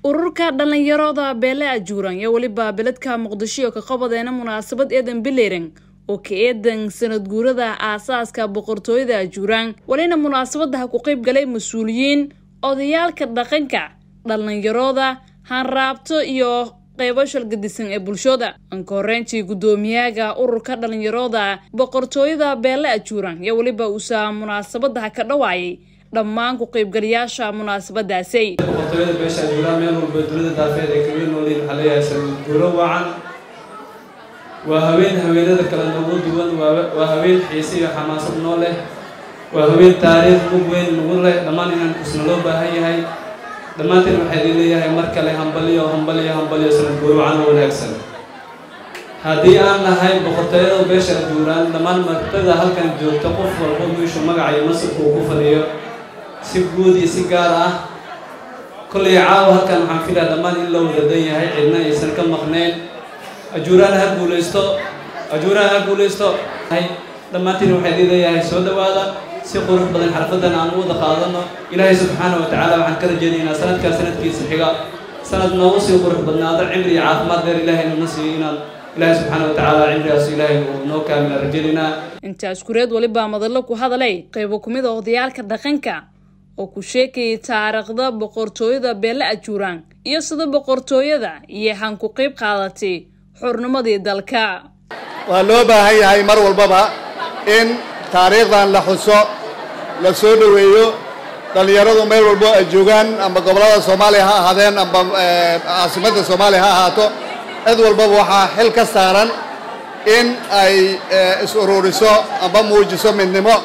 ururka dhallinyarada beele ajuuran iyo weliba beledka muqdisho ka qabadeena munaasabad eedan bileyran oo ka eedan sanad guurada aasaaska boqortooyada ajuuraan walina munaasabada ha ku qayb galay mas-uuliyiin odayaalka dhaqanka dhallinyarooda hanraabto iyo qeybo shalgadisan ee bulshada anka horreyntii guddoomiyaga ururka dhallinyarooda boqortooyada beele ajuuran iyo weliba uusaa munaasabada ha ka dhawaayay dhammaan ku qaybgalayaasha munaasabadaasi boqortooyada beesha ajuuraan meel walba dunida daafeed ay kaga noolyihin waxaa leeyahay sanad guuro wacan waa haween haweenada kale nagu duwan waa haween xiise iyo xamaasad noo leh waa haween taariikh mug weyn nagu leh dhammaan inaan kusna loo baahan yahay dhammaanteen waxaa idin leeyahay mar kale hambaliyo hambaliyo hambaliyo sanad guuro wacan oo wanaagsan haddii aan nahay boqortooyada beesha ajuuraan dhammaan martada halkan joogta qof walba meeshu magaca iyo masabka uu ku fadhiyo si guud iyo si gaar ah kollay caawa halkan waxaan filaa dhammaan in la wadadan yahay cidna aysan ka maqnayn ajuuraan ha guulaysto ajuuraan ha guulaysto dhammaantiin waxaa idin leeyahay soo dhowaada si qurux badan xarfadan aan u wada qaadano ilaahay subxaana wa tacaala waxaan ka rajaynaynaa sanadkaa sanadkiisa xiga sanad noogu sii qurux badnaado cimri iyo caafimaad dheer ilaahay nuna siiyo inaan ilaahay subxaana wa tacaala cimrigaas ilaahay uu noo kaamila rajaynaynaa intaas kureed walibaa madallo ku hadalay qaybo ku mid a odayaalka dhaqanka oo ku sheekayay taariikhda boqortooyada beele ajuuraan iyo sida boqortooyada iyo han ku qayb qaadatay xurnimadii dalka waa loo baahan yahay mar walbaba in taariikhdan la xuso la soo dhoweeyo dhallinyaradu meel walbo ay joogaan amba gobollada soomaaliya ha ahaadeen amba caasimadda soomaaliya ha ahaato cid walbaba waxaa xil ka saaran in ay is ururiso amba muujiso midnimo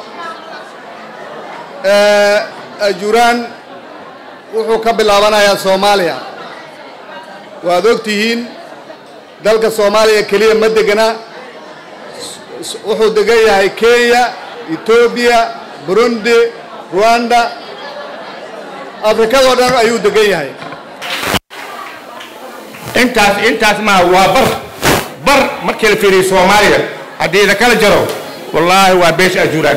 ajuuraan wuxuu ka bilaabanayaa soomaaliya waad og tihiin dalka soomaaliya keliya ma degana wuxuu degan yahay kenya etoobiya burundi ruanda afrikadoo dhan ayuu degan yahay intaas intaas maa waa bar bar markii la fiiriyo soomaaliya haddii la kala jaro wallaahi waa beesha ajuuraan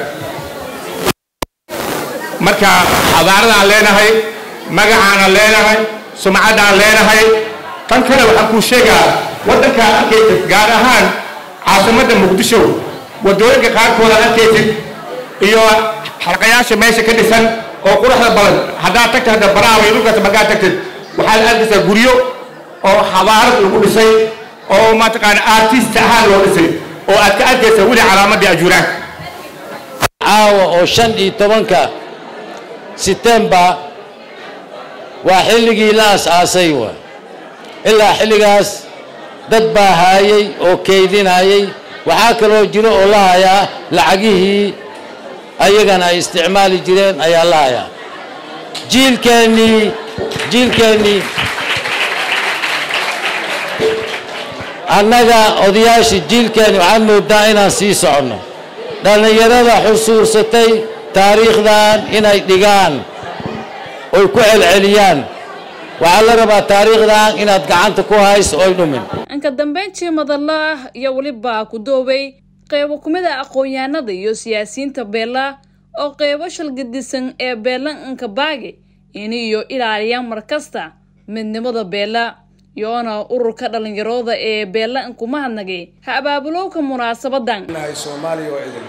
marka xadaaradaan leenahay magacaanan leenahay sumcaddaan leenahay tan kale waxaan kuu sheegaa waddankaa arkaysid gaar ahaan caasimadda muqdisho waddooyinka qaarkooda arkaysid iyo xalqayaasha meesha ka dhisan oo quruxda badan haddaad tagta hadda baraawa iyo dhulkaas markaad tagtid waxaad arkaysaa guryo oo xadaarad lagu dhisay oo mataqaana artist ahaan loo dhisay oo aad ka arkaysaa weli calaamaddii ajuuraanka caawa oo shan iyo tobanka setembar waa xilligii la as-aasay wa ilaa xilligaas dad baa haayay oo keydinayay waxaa kaloo jiro oo la hayaa lacagihii ayagana ay isticmaali jireen ayaa la hayaa jiilkeennii jiilkeennii annaga odayaashii jiilkeenni waxaad moodaa inaan sii soconno dhallinyarada xusuusatay taariikhdan inay dhigaan oy ku celceliyaan waxaa la rabaa taariikhdan inaad gacanta ku hayso oy dhumin inka dambeyntii madalla iyo weliba ku doobay qeybo kumid a aqoon-yahanada iyo siyaasiyiinta beela oo qeybo shalgadisan ee beela inka baage ini iyo ilaaliyaan markasta midnimada beela iyoona ururka dhallinyarooda ee beela inkuma hadnagay ha abaabulowka munaasabadan soomaaliya oo idin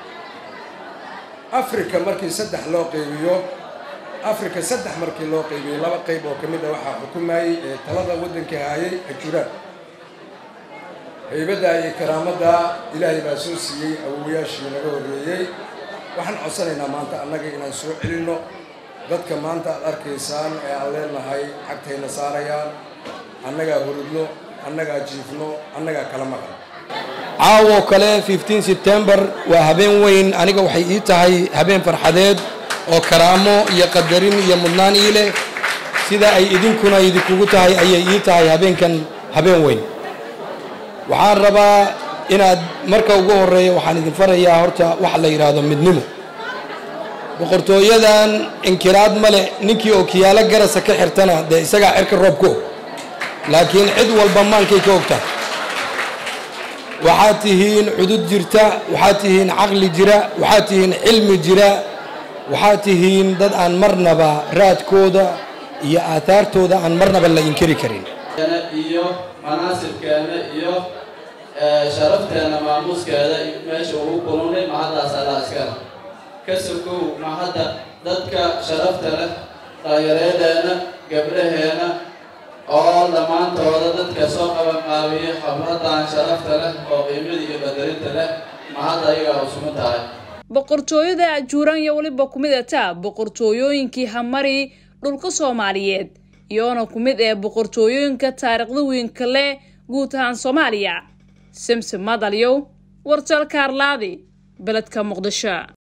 afrika markii saddex loo qaybiyo afrika saddex markii loo qaybiyey laba qayb oo ka mid a waxaa xukumayey ee talada waddanka haayay ajuuraan haybadda iyo karaamadda ilaahay baa soo siiyey awowayaashii naga horreeyey waxaan codsanaynaa maanta annaga inaan soo celinno dadka maanta aad arkaysaan ee aan leenahay xagtayna saarayaan annagaa hurudno annagaa jiifno annagaa kala maqan caawoo kale fifteen sebtembar waa habeen weyn aniga waxay ii tahay habeen farxadeed oo karaamo iyo qadarin iyo mudnaan ii leh sida ay idinkuna idinkugu tahay ayay ii tahay habeenkan habeen weyn waxaan rabaa inaad marka ugu horreeya waxaan idin farayaa horta waxa la yidhaahdo midnimo boqortooyadan inkiraad ma leh ninkii oo kiyaalo garasa ka xirtana dee isagaa cirka roob ku og laakiin cid walba maankay ka ogtahay waxaad tihiin cudud jirta waxaad tihiin caqli jira waxaad tihiin cilmi jira waxaad tihiin dad aan marnaba raadkooda iyo aathaartooda aan marnaba la inkiri karin iyo manaasibkeena iyo sharafteena maamuuskeeda meesha ugu kulunay mahaddaas allaa iskale ka sokow mahadda dadka sharafta leh dhallinyareedeena gabdhaheena oo dhammaantooda dadka soo qabanqaabiya xafladan sharafta leh oo qiimada iyo qadarinta leh mahadda ayagaa usuma tahay boqortooyada ajuuraan iyo weliba ku mid ataa boqortooyooyinkii hamari dhulka soomaaliyeed iyoona ku mid ee boqortooyooyinka taariikhda weynka leh guud ahaan soomaaliya simsim madalyow wartalka arlaadi beledka muqdisho